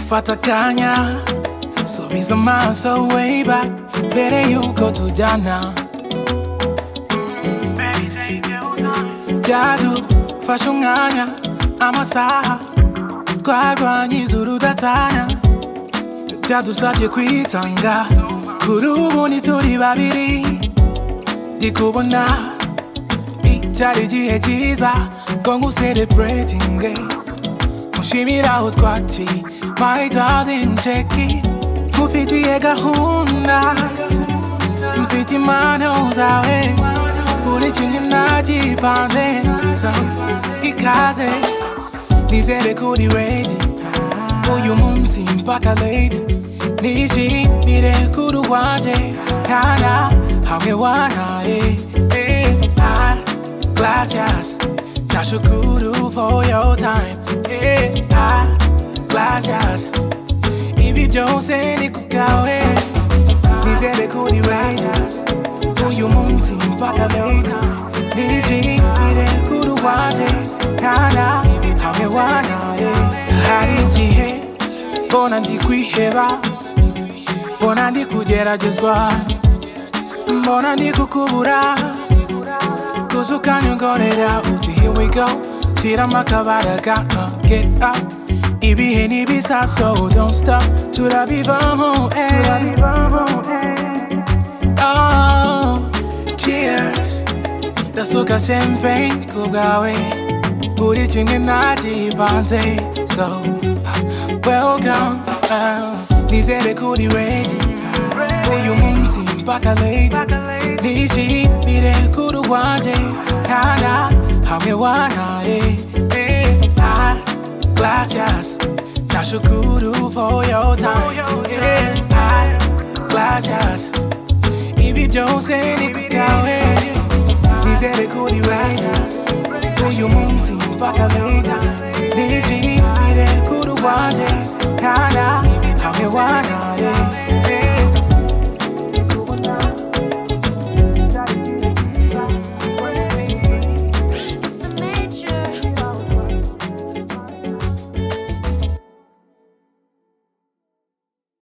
tunafatakanya subiza amaso way back mbere yuko tujyana byadufashe umwanya amasaha twarwanye izuru udatana byadusabye kwitanga kuri ubu ni turi babiri ndi kubona icyari igihe cyiza ngo nguseleburetinge mushimira aho twaci my darling check it nkufitiye gahunda mfite impano zawe buri kimwe nagipanze sawa, ikaze nizere kuri redi uyu munsi mpaka late nishimire kuri wanjye kana hamwe wanaye eh, ah, gracias nashukuru for your time eh, ah, gracias ibi byose ni kubwawe nizere kuri radios uyu munsi mpaka leta nijire kuri wanjye kana hamwe wanaye hari igihe mbona ndi kwiheba mbona ndi kugeragezwa mbona ndi kukubura Cause you can you go it out Uchi, here we go Tira makabara gonna get up Ibihe nibisa so don't stop Turabi vamos eh Oh cheers Ndasuka champagne kubwawe Buri kimwe nagipanze So welcome ah. Nizere kuri ready Uyu munsi mpaka late Nishimire kuri wanjye Kana hamwe wanaye eh, ah, Gracias Nashukuru for your time eh, ah, Gracias Ibi byose ni kubwawe Nizere kuri ready Uyu munsi mpaka late